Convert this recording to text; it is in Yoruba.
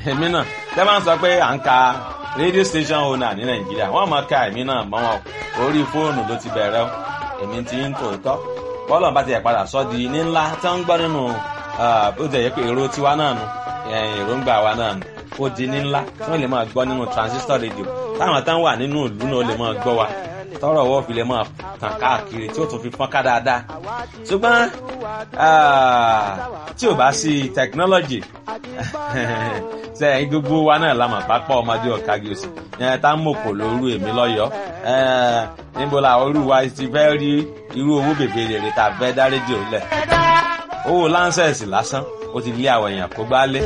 èmi náà tẹ́ máa ń sọ pé à ń ka radio station owner ní nàìjíríà wọ́n máa ka èmi náà mọ́ wọn orí fóònù ló ti bẹ̀rẹ̀ o èmi ti ń tòótọ́ bọ́ọ̀lù bá ti yẹ padà sọ́ di ní ńlá tí wọ́n ń gbọ́ nínú bó ti yẹ pé èrò tiwa náà nù èròǹgbà wa náà nù ó di ní ńlá tí wọ́n lè máa gbọ́ nínú transistor radio táwọn táwọn wà nínú ìlú náà lè máa gbọ́ wa tọrọ ọwọ́ fi lè máa tàn káàkiri tí ó tún fi fọ́n ká dáadáa ṣùgbọ́n tí ò bá sí technology ṣe ẹyin gbogbo wa náà la mọ̀ pápá ọmọdé ọ̀kági òsì yẹn tá ń mòkò lóru èmi lọ́yọ̀ọ́ níbo la orú wa ti fẹ́ rí irú owó bèbè rèrè tá a fẹ́ dá rédíò lẹ̀ owó láńsẹ̀sì lásán ó ti lé àwọn èèyàn kó gbá lé.